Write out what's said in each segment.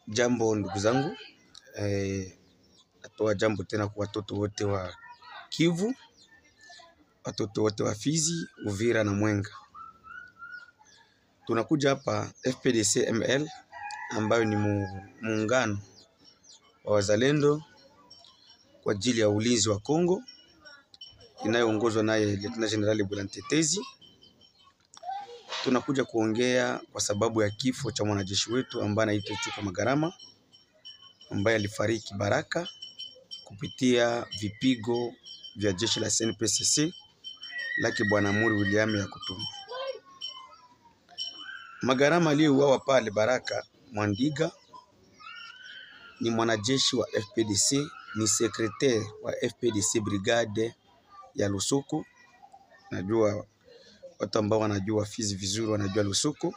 Jambo ndugu zangu, eh, natoa jambo tena kwa watoto wote wa Kivu, watoto wote wa Fizi, Uvira na Mwenga. Tunakuja hapa FPDC ML ambayo ni mu- muungano wa wazalendo kwa ajili ya ulinzi wa Kongo inayoongozwa naye Lieutenant General Bwila Mtetezi. Tunakuja kuongea kwa sababu ya kifo cha mwanajeshi wetu ambaye anaitwa Ichuka Magarama ambaye alifariki Baraka kupitia vipigo vya jeshi la SNPCC lake Bwana Muri William ya Kutumba. Magarama aliyeuawa pale Baraka Mwandiga ni mwanajeshi wa FPDC, ni sekretari wa FPDC brigade ya Lusuku. Najua watu ambao wanajua Fizi vizuri wanajua Lusuku.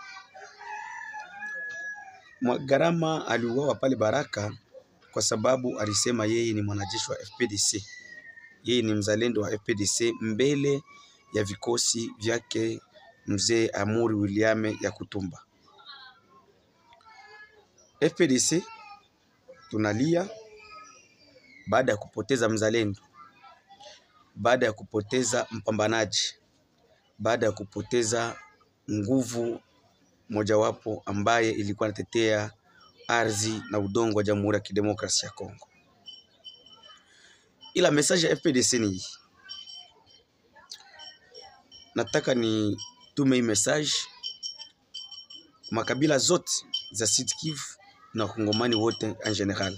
Magarama aliuawa pale Baraka kwa sababu alisema yeye ni mwanajeshi wa FPDC, yeye ni mzalendo wa FPDC mbele ya vikosi vyake mzee Amuri William ya Kutumba. FPDC tunalia baada ya kupoteza mzalendo, baada ya kupoteza mpambanaji, baada ya kupoteza nguvu mojawapo ambaye ilikuwa inatetea ardhi na udongo wa Jamhuri ya Kidemokrasia ya Kongo. Ila message ya FPDC ni hii, nataka ni tume hii message makabila zote za Sud Kivu na wakongomani wote en general.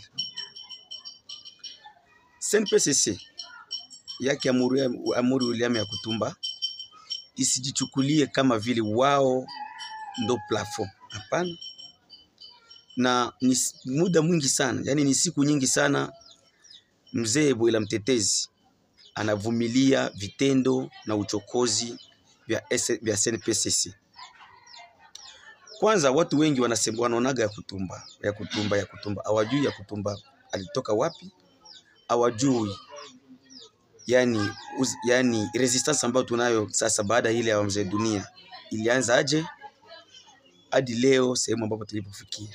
SNPCC yake Amuri, Amuri William ya Kutumba isijichukulie kama vile wao ndo plafond. Hapana, na ni s- muda mwingi sana, yani ni siku nyingi sana mzee Bwila Mtetezi anavumilia vitendo na uchokozi vya, S- vya SNPCC. Kwanza watu wengi wanasema wanaonaga ya Kutumba ya Kutumba ya Kutumba, hawajui ya Kutumba alitoka wapi, hawajui yani, uz, yani resistance ambayo tunayo sasa baada ya ile ya mzee dunia ilianza aje hadi leo sehemu ambapo tulipofikia.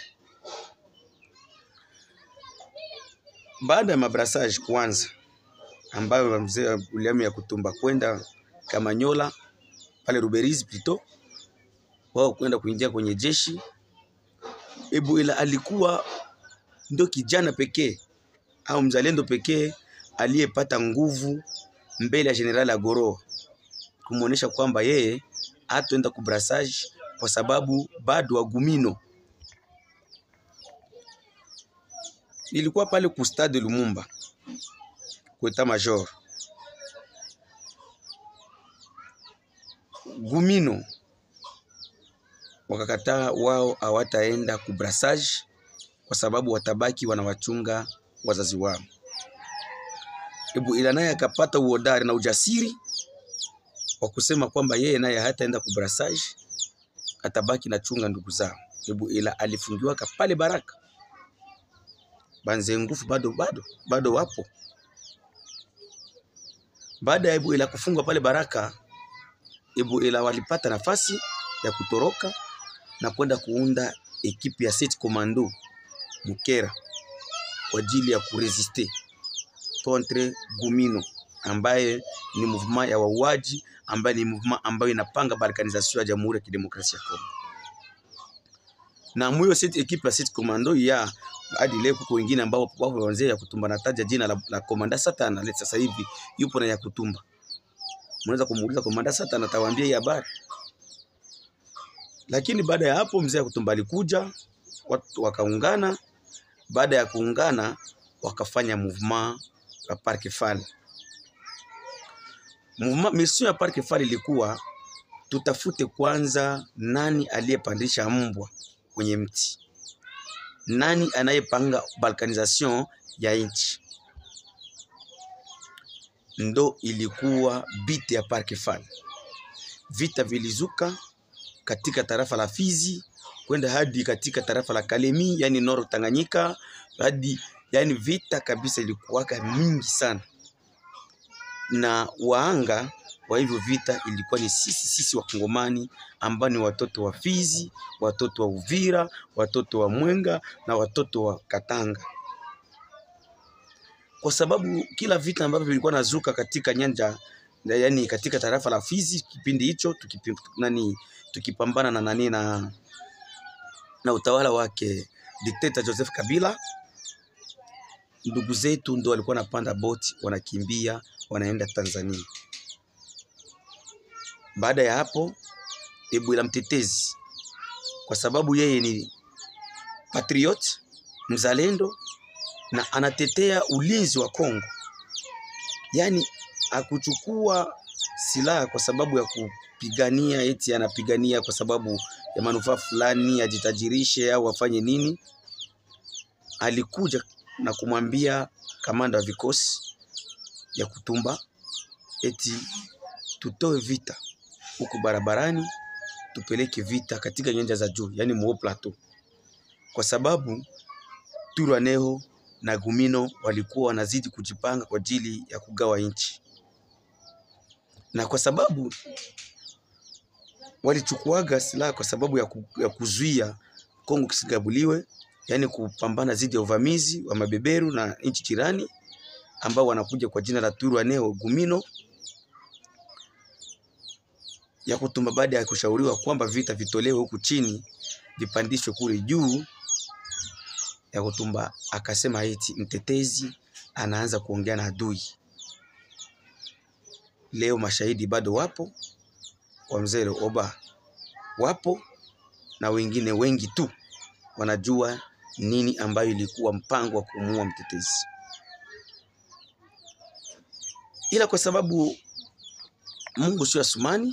Baada ya mabrasage kuanza ambayo mzee William ya Kutumba kwenda Kamanyola pale Ruberizi plito wao kwenda kuingia kwenye jeshi. Ebuela alikuwa ndo kijana pekee au mzalendo pekee aliyepata nguvu mbele ya General Agoro kumwonyesha kwamba yeye hataenda kubrasage kwa sababu bado Wagumino. Nilikuwa pale ku stade Lumumba kwa etat major Gumino wakakataa, wao hawataenda kubrasage kwa sababu watabaki wanawachunga wazazi wao. Ebu ila naye akapata uhodari na ujasiri wa kusema kwamba yeye naye hataenda kubrasage, atabaki na chunga ndugu zao. Ebu ila alifungiwa pale Baraka, banze nguvu bado bado bado wapo. Baada ya Ebu ila kufungwa pale Baraka, Ebu ila walipata nafasi ya kutoroka na kwenda kuunda ekipi ya Set Commando Mukera kwa ajili ya kuresiste contre Gumino ambaye ni movement ya wauaji, ambaye ni movement ambayo inapanga balkanisation ya Jamhuri ya Kidemokrasia ya Kongo. Na mwiyo set ekipe ya Set Commando ya hadi leo kuko wengine ambao wapo wazee ya Kutumba, nataja jina la, la Komanda Satan leo sasa hivi yupo na ya Kutumba. Mnaweza kumuuliza Komanda Satan atawaambia hii habari. Lakini baada ya hapo mzee ya Kutumba alikuja, watu wakaungana. Baada ya kuungana, wakafanya movement ya Parc Fall. Movement mission ya Parc Fall ilikuwa tutafute kwanza nani aliyepandisha mbwa kwenye mti, nani anayepanga balkanisation ya nchi. Ndo ilikuwa biti ya Parc Fall. Vita vilizuka katika tarafa la Fizi kwenda hadi katika tarafa la Kalemi, yani Nord Tanganyika, hadi yani vita kabisa ilikuwaka mingi sana. na waanga wa hivyo vita ilikuwa ni sisi sisi Wakongomani ambao ni watoto wa Fizi, watoto wa Uvira, watoto wa Mwenga na watoto wa Katanga, kwa sababu kila vita ambavyo vilikuwa nazuka katika nyanja yani katika tarafa la Fizi kipindi hicho tukipi, nani tukipambana na nani na, na utawala wake dikteta Joseph Kabila, ndugu zetu ndo walikuwa wanapanda boti wanakimbia wanaenda Tanzania. Baada ya hapo Ebwela mtetezi, kwa sababu yeye ni patriot mzalendo na anatetea ulinzi wa Kongo, yaani akuchukua silaha kwa sababu ya kupigania eti anapigania kwa sababu ya manufaa fulani, ajitajirishe au afanye nini. Alikuja na kumwambia kamanda wa vikosi ya Kutumba eti tutoe vita huku barabarani, tupeleke vita katika nyanja za juu, yani Mo Plateau, kwa sababu Twirwaneho na Gumino walikuwa wanazidi kujipanga kwa ajili ya kugawa nchi, na kwa sababu walichukuaga silaha kwa sababu ya, ku, ya kuzuia Kongo kisigabuliwe, yani kupambana dhidi ya uvamizi wa mabeberu na nchi jirani ambao wanakuja kwa jina la Twirwaneho Gumino ya Kutumba. Baada ya kushauriwa kwamba vita vitolewe huku chini vipandishwe kule juu, ya Kutumba akasema eti mtetezi anaanza kuongea na adui. Leo mashahidi bado wapo, wa mzee Oba wapo na wengine wengi tu wanajua nini ambayo ilikuwa mpango wa kumuua mtetezi, ila kwa sababu Mungu sio Asumani,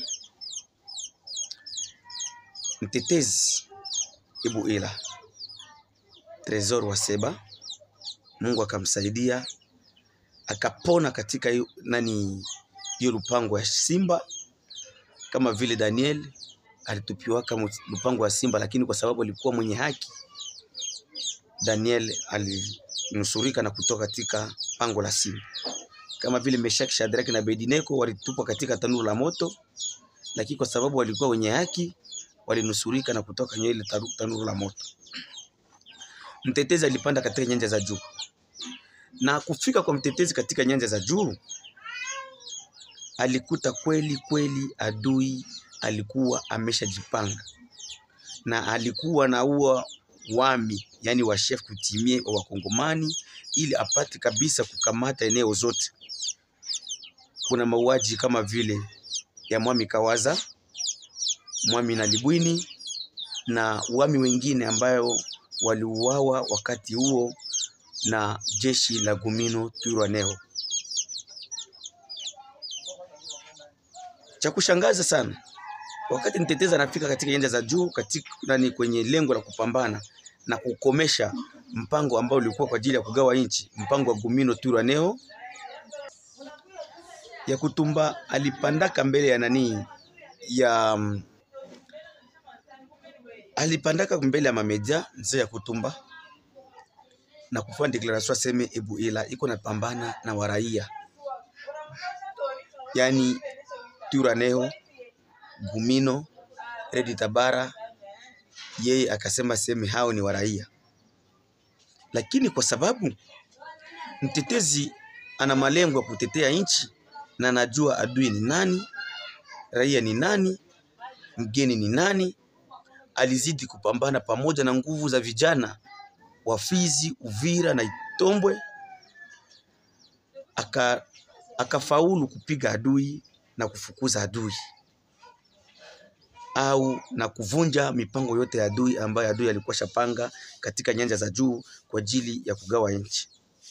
mtetezi Ibuila Tresor wa Seba, Mungu akamsaidia akapona katika yu, nani hiyo lupango ya simba, kama vile Daniel alitupiwa kama lupango wa simba, lakini kwa sababu alikuwa mwenye haki, Daniel alinusurika na kutoka katika pango la simba. Kama vile Meshaki, Shadraki na Abednego walitupwa katika tanuru la moto, lakini kwa sababu walikuwa wenye haki walinusurika na kutoka kwenye ile tanuru la moto. Mtetezi alipanda katika nyanja za juu, na kufika kwa mtetezi katika nyanja za juu alikuta kweli kweli adui alikuwa ameshajipanga na alikuwa na uwa wami, yani wa chef kutimie wa Wakongomani ili apate kabisa kukamata eneo zote. Kuna mauaji kama vile ya Mwami Kawaza, Mwami na Libwini na wami wengine ambayo waliuawa wakati huo na jeshi la Gumino Twirwaneho. Cha kushangaza sana, wakati mtetezi anafika katika nyanja za juu katika nani, kwenye lengo la kupambana na kukomesha mpango ambao ulikuwa kwa ajili ya kugawa nchi, mpango wa Gumino Twirwaneho, ya Kutumba alipandaka mbele ya nani ya alipandaka mbele ya mamedia mzee ya Kutumba na kufanya declaration aseme Ebuila iko napambana na waraia, yani Twirwaneho, Gumino, Redi Tabara. Yeye akasema seme hao ni waraia, lakini kwa sababu mtetezi ana malengo ya kutetea nchi na anajua adui ni nani, raia ni nani, mgeni ni nani, alizidi kupambana pamoja na nguvu za vijana wa Fizi, Uvira na Itombwe, aka akafaulu kupiga adui na kufukuza adui au na kuvunja mipango yote ya adui ambayo adui alikuwa shapanga katika nyanja za juu kwa ajili ya kugawa nchi.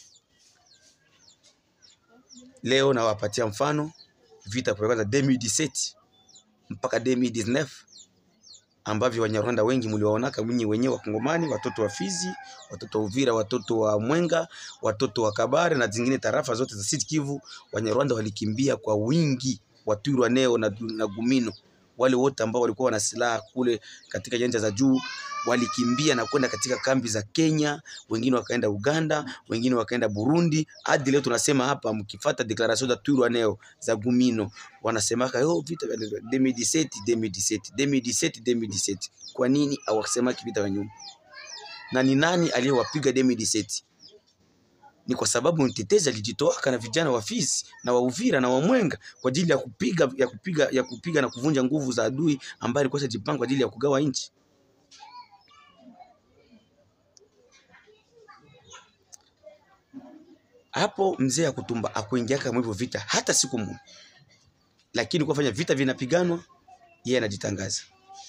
Leo nawapatia mfano vita kwa kwanza 2017 mpaka 2019 ambavyo Wanyarwanda wengi mliwaonaka mwinyi wenyewe Wakongomani, watoto wa Fizi, watoto wa Uvira, watoto wa Mwenga, watoto wa Kabare na zingine tarafa zote za Sud Kivu. Wanyarwanda walikimbia kwa wingi wa Twirwaneho na, na Gumino wale wote ambao walikuwa wana silaha kule katika nyanja za juu walikimbia na kwenda katika kambi za Kenya, wengine wakaenda Uganda, wengine wakaenda Burundi. Hadi leo tunasema hapa, mkifata declaration za Twirwaneho za Gumino wanasemaka yo vita vya 2017 2017 2017 2017. Kwa nini hawasemaki vita vya nyuma? Na ni nani aliyewapiga 2017? Ni kwa sababu mtetezi alijitoaka na vijana wa Fizi na wa Uvira na wa Mwenga kwa ajili ya kupiga ya kupiga ya kupiga na kuvunja nguvu za adui ambaye alikuwa ashajipanga kwa ajili ya kugawa nchi. hapo mzee Akutumba akuingia kama hivyo vita hata siku moja, lakini kufanya vita vinapiganwa, yeye anajitangaza.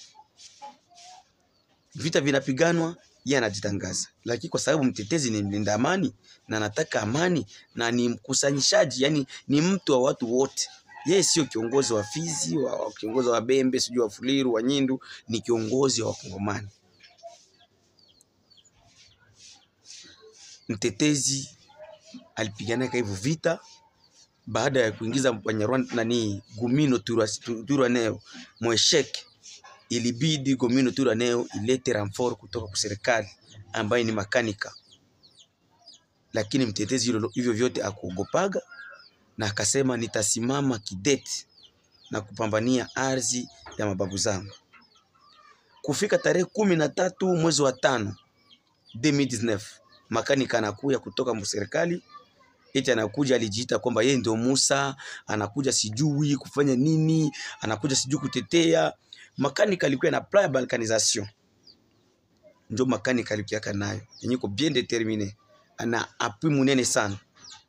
Vita vinapiganwa, yeye anajitangaza, lakini kwa sababu mtetezi ni mlinda amani na anataka amani na ni mkusanyishaji, yani ni mtu wa watu wote. Yeye sio kiongozi wa Fizi, wa, wa kiongozi wa Bembe, sijui wa Fuliru, wa Nyindu, ni kiongozi wa Wakongomani. Mtetezi alipiganaka hivyo vita baada ya kuingiza Wanyarwanda nani Gumino Twirwaneho mwesheke, ilibidi Gumino Twirwaneho ilete renfort kutoka kwa serikali ambayo ni makanika, lakini mtetezi hilo hivyo vyote akuogopaga na akasema nitasimama kidete na kupambania ardhi ya mababu zangu. Kufika tarehe kumi na tatu mwezi wa tano 2019 makanika anakuya kutoka serikali eti anakuja, alijiita kwamba yeye ndio Musa, anakuja sijui kufanya nini, anakuja sijui kutetea. Makanika alikuwa na plan ya balkanisation, ndio makanika alikuwa nayo yenye iko bien determine, ana appui munene sana,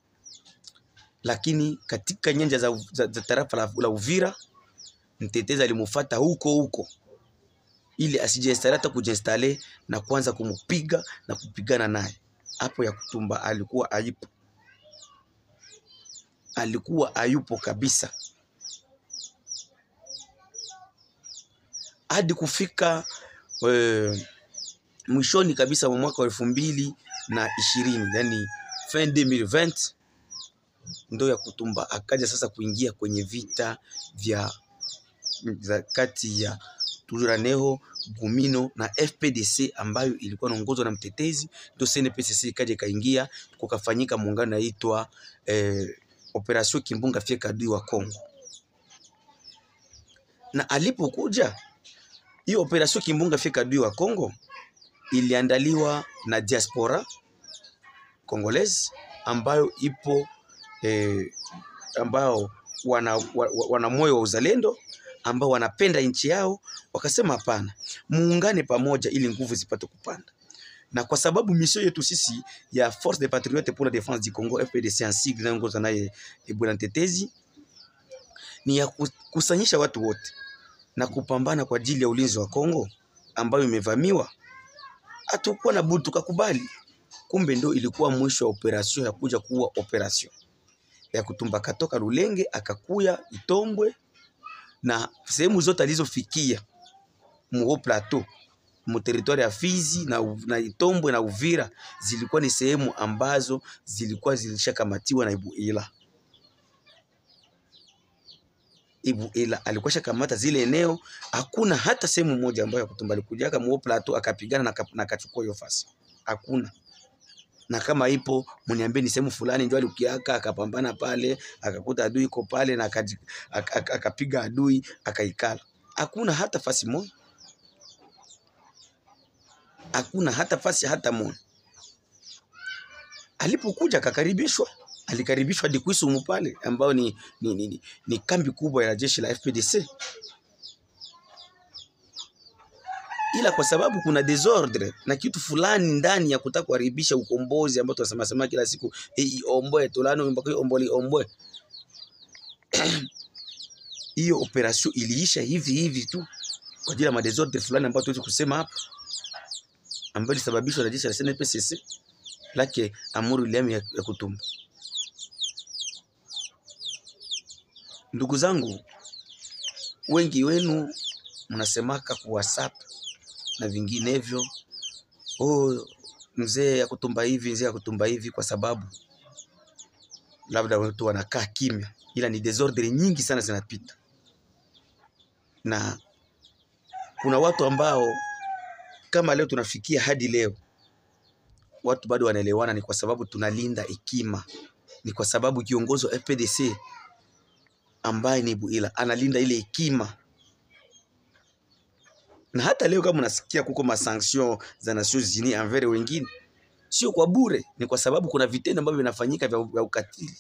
lakini katika nyanja za, za, za tarafa la, la Uvira mtetezi alimufuata huko huko ili asijiinstale hata kujiinstale na kwanza kumupiga na kupigana naye. Hapo ya kutumba alikuwa aipo alikuwa hayupo kabisa hadi kufika e, mwishoni kabisa mwa mwaka wa elfu mbili na ishirini yani fin 2020 ndo ya kutumba akaja sasa kuingia kwenye vita vya za kati ya Twirwaneho Gumino na FPDC ambayo ilikuwa inaongozwa na mtetezi, ndio CNPSC ikaja ikaingia, kukafanyika muungano naitwa eh, Operation Kimbunga Fyeka adui wa Kongo. Na alipokuja hiyo Operation Kimbunga Fyeka adui wa Kongo iliandaliwa na diaspora Congolese ambayo ipo eh, ambao wana, wana, wana moyo wa uzalendo ambao wanapenda nchi yao, wakasema hapana, muungane pamoja ili nguvu zipate kupanda. Na kwa sababu misio yetu sisi ya Force des Patriotes pour la Défense du Congo FPDC en sigle inayoongozwa naye Bwana Mtetezi ni ya kukusanyisha watu wote na kupambana kwa ajili ya ulinzi wa Kongo ambayo imevamiwa. Hatukuwa na budi tukakubali. Kumbe ndo ilikuwa mwisho wa operation ya kuja kuwa operation ya kutumba katoka Lulenge akakuya Itombwe na sehemu zote alizofikia mu plateau mu territoire ya Fizi na, na Itombwe na Uvira zilikuwa ni sehemu ambazo zilikuwa zilishakamatiwa na Ibuila. Ibuila alikuwa shakamata zile eneo, hakuna hata sehemu moja ambayo Kutumba alikujaka mu plateau akapigana na akachukua hiyo fasi, hakuna na kama ipo mniambie ni sehemu fulani ndio alikiaka akapambana pale akakuta adui iko pale na akapiga adui akaikala. Hakuna hata fasi moja, hakuna hata fasi hata moja. Alipokuja akakaribishwa, alikaribishwa hadi Kwisumu pale ambao ni, ni, ni, ni, ni kambi kubwa ya jeshi la FPDC ila kwa sababu kuna desordre na kitu fulani ndani ya kutaka kuharibisha ukombozi ambao tunasema sema kila siku hey, omboe tulano mpaka omboli omboe hiyo operation iliisha hivi hivi tu kwa ajili ya madesordre fulani ambayo tuwezi kusema hapa, ambayo ilisababishwa na jeshi la SNPCC lake Amuru Liam ya, ya Kutumba. Ndugu zangu, wengi wenu mnasemaka ku WhatsApp na vinginevyo, oh, mzee ya Kutumba hivi, mzee ya Kutumba hivi, kwa sababu labda watu wanakaa kimya, ila ni desordre nyingi sana zinapita. na kuna watu ambao kama leo tunafikia hadi leo watu bado wanaelewana, ni kwa sababu tunalinda hekima, ni kwa sababu kiongozi wa FPDC ambaye ni Buila analinda ile hekima. Na hata leo kama unasikia kuko masanction za Nations Unies envers wengine, sio kwa bure, ni kwa sababu kuna vitendo ambavyo vinafanyika vya, vya ukatili.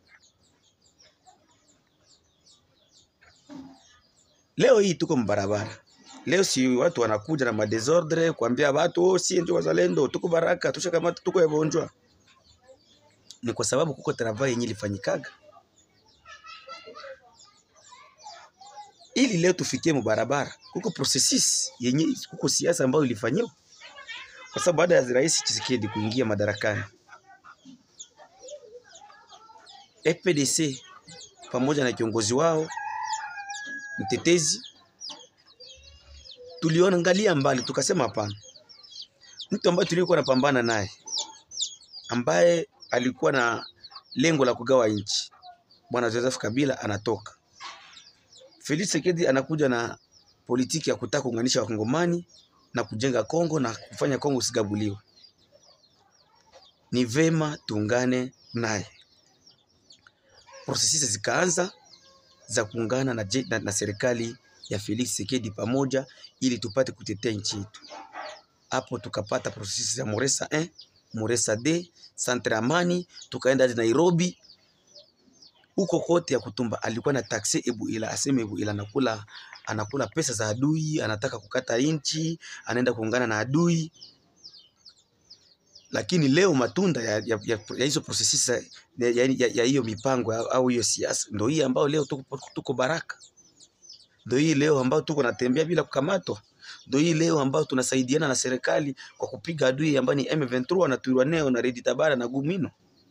Leo hii tuko mbarabara Leo si watu wanakuja na madesordre kuambia watu oh, si ndio wazalendo, tuko baraka, tushakamata, tuko yagonjwa. Ni kwa sababu kuko travail yenye ilifanyikaga ili leo tufikie mubarabara. Kuko processes yenye, kuko siasa ambayo ilifanywa, kwa sababu baada ya Rais Tshisekedi kuingia madarakani, FPDC pamoja na kiongozi wao mtetezi tuliona ngalia mbali, tukasema hapana, mtu ambaye tulikuwa napambana naye ambaye alikuwa na lengo la kugawa nchi, bwana Joseph Kabila anatoka, Felix Tshisekedi anakuja na politiki ya kutaka kuunganisha wakongomani na kujenga Kongo na kufanya Kongo usigabuliwe. Ni vema tuungane naye. Prosesi zikaanza za kuungana na, na, na serikali ya Felix Tshisekedi pamoja ili tupate kutetea nchi yetu. Hapo tukapata prosesi za Moresa 1, Moresa 2, Centre Amani, tukaenda hadi Nairobi. Huko kote ya kutumba alikuwa na taksi Ebuila, aseme Ebuila anakula anakula pesa za adui, anataka kukata inchi, anaenda kuungana na adui. Lakini leo matunda ya, ya, ya, ya hizo prosesi ya, ya, ya hiyo mipango au hiyo siasa ndio hii ambayo leo tuko, tuko baraka ndio hii leo ambao tuko natembea bila kukamatwa. Ndio hii leo ambao tunasaidiana na serikali kwa kupiga adui ambaye ni M23 na Twirwaneho na Red Tabara na Gumino.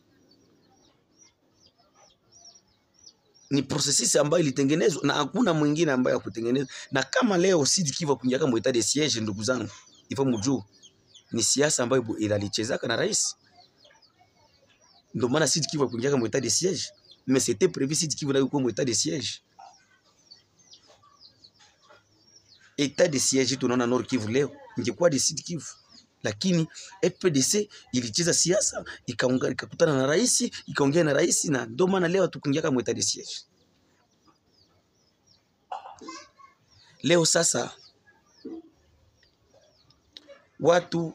Ni processes ambayo ilitengenezwa na hakuna mwingine ambaye akutengeneza. Na kama leo Sud Kivu kuingia kama etat de siege, ndugu zangu, ifo mjuu ni siasa ambayo ilalichezaka na rais. Ndio maana Sud Kivu kuingia kama etat de siege, mais c'était prévu Sud Kivu na kuwa etat de siege. Etat de siege tunaona Nord Kivu leo ingekuwa de Sud Kivu, lakini FPDC ilicheza siasa ikaungana, ikakutana na rais, ikaongea na rais, na ndio maana leo tukuingia kama etat de siege. Leo sasa watu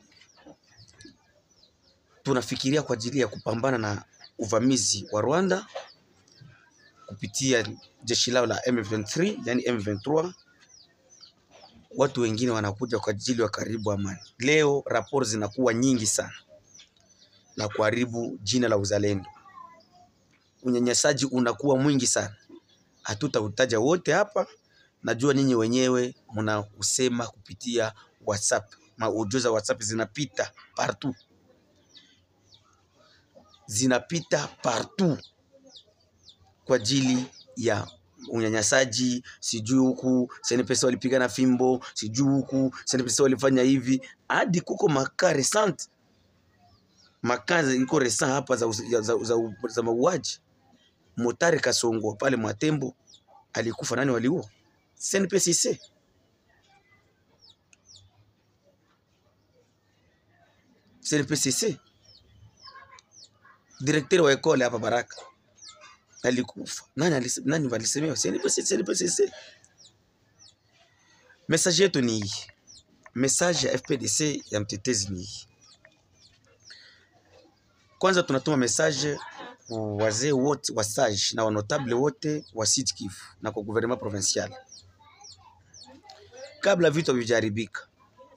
tunafikiria kwa ajili ya kupambana na uvamizi wa Rwanda kupitia jeshi lao la M23, yani M23 watu wengine wanakuja kwa ajili ya karibu amani. Leo raporo zinakuwa nyingi sana la kuharibu jina la uzalendo, unyanyasaji unakuwa mwingi sana, hatutautaja wote hapa. Najua ninyi wenyewe mnausema kupitia WhatsApp, maudio za WhatsApp zinapita partout, zinapita partout kwa ajili ya unyanyasaji, sijui huku SNPC walipigana fimbo, sijui huku SNPC walifanya hivi, hadi kuko makaa resant makaa iko resa hapa za, za, za, za, za mauaji. Motari Kasongo pale Mwatembo alikufa, nani waliua? SNPCC. SNPCC direkteri wa ekole hapa Baraka alikufa nani? Nani walisemewa? SNPCC. Message yetu ni hii, message ya FPDC ya mtetezi ni hii. Kwanza tunatuma message wazee wote wa sage na wanotable wote wa Sud Kivu na kwa gouvernement provincial, kabla vitu havijaribika,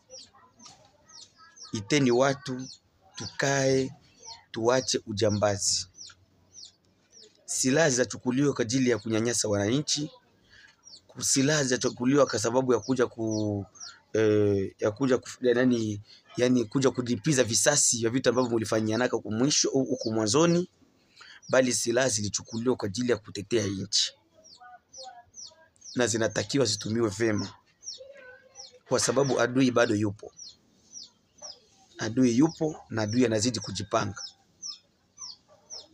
iteni watu tukae, tuache ujambazi silaha zitachukuliwa kwa ajili ya kunyanyasa wananchi. Silaha zitachukuliwa kwa sababu ya kuja ku eh, ya kuja ku, yani, yani kuja kulipiza visasi vya vitu ambavyo mlifanyianaka huko mwisho huko mwanzoni, bali silaha zilichukuliwa kwa ajili ya kutetea nchi na zinatakiwa zitumiwe vema, kwa sababu adui bado yupo, adui yupo na adui anazidi kujipanga.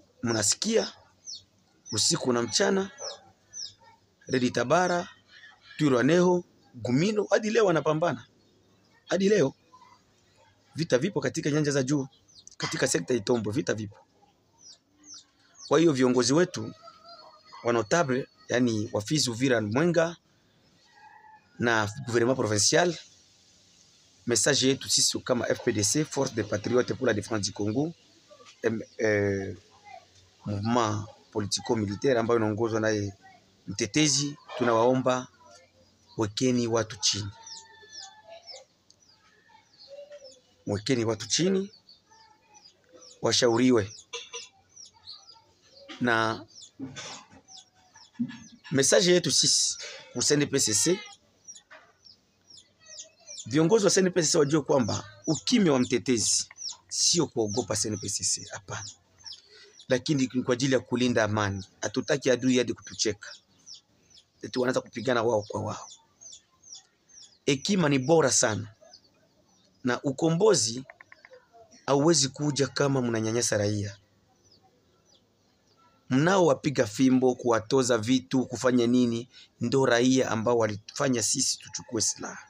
Mnasikia usiku na mchana, Red Tabara Twirwaneho, Gumino, hadi leo wanapambana, hadi leo vita vipo katika nyanja za juu, katika sekta ya Itombo vita vipo. Kwa hiyo viongozi wetu wa notable, yani Wafizi, Uvira, Mwenga na gouvernement provincial, message yetu sisi kama FPDC, Force des Patriotes pour la Défense du Congo, em, eh, mouvement politico militaire ambayo inaongozwa naye mtetezi, tunawaomba wekeni watu chini, wekeni watu chini, washauriwe na message yetu sisi ku CNPSC, viongozi wa CNPSC wajue kwamba ukimya wa mtetezi sio kuogopa CNPSC, hapana, lakini ni kwa ajili ya kulinda amani. Hatutaki adui hadi kutucheka eti wanaanza kupigana wao kwa wao. Hekima ni bora sana, na ukombozi hauwezi kuja kama mnanyanyasa raia mnaowapiga fimbo, kuwatoza vitu, kufanya nini, ndo raia ambao walifanya sisi tuchukue silaha,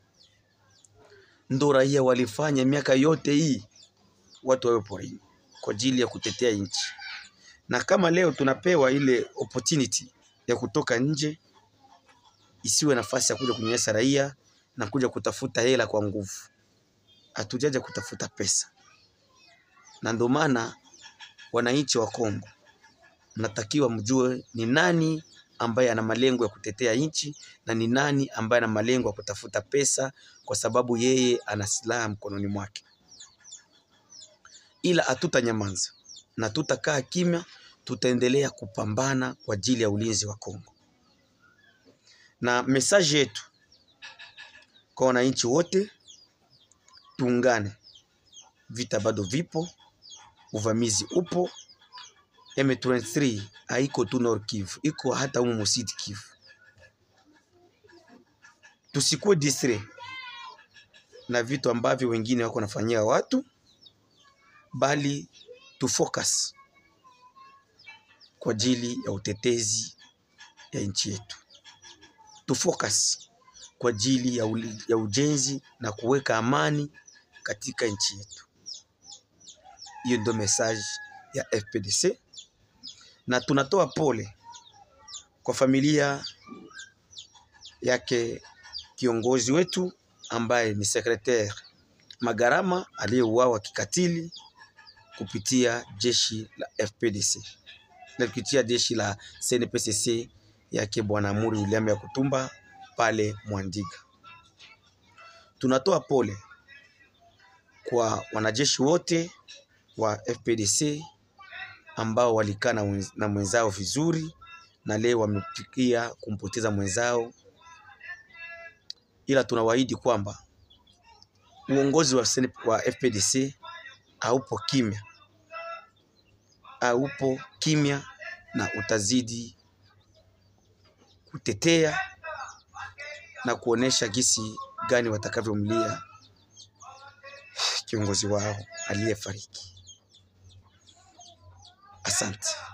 ndo raia walifanya miaka yote hii watu wawe porini kwa ajili ya kutetea nchi. Na kama leo tunapewa ile opportunity ya kutoka nje, isiwe nafasi ya kuja kunyanyasa raia na kuja kutafuta hela kwa nguvu. Hatujaja kutafuta pesa, na ndio maana wananchi wa Kongo mnatakiwa mjue ni nani ambaye ana malengo ya kutetea nchi na ni nani ambaye ana malengo ya kutafuta pesa, kwa sababu yeye ana silaha mkononi mwake. Ila hatutanyamaza na tutakaa kimya, tutaendelea kupambana kwa ajili ya ulinzi wa Kongo. Na mesaji yetu kwa wananchi wote, tuungane. Vita bado vipo, uvamizi upo. M23 haiko tu Nord Kivu, iko hata humu Sud Kivu. Tusikuwe distre na vitu ambavyo wengine wako nafanyia watu, bali tufocus kwa ajili ya utetezi ya nchi yetu, tufocus kwa ajili ya, uli, ya ujenzi na kuweka amani katika nchi yetu. Hiyo ndio message ya FPDC na tunatoa pole kwa familia yake kiongozi wetu ambaye ni Secretaire Magarama aliyeuawa kikatili kupitia jeshi la FPDC na kupitia jeshi la CNPSC yake Bwana Amuri William ya Kutumba pale Mwandiga. Tunatoa pole kwa wanajeshi wote wa FPDC ambao walikaa na mwenzao vizuri na leo wamefikia kumpoteza mwenzao, ila tunawaahidi kwamba uongozi wa, wa FPDC haupo kimya, haupo kimya na utazidi kutetea na kuonesha gisi gani watakavyomlia kiongozi wao aliyefariki. Asante.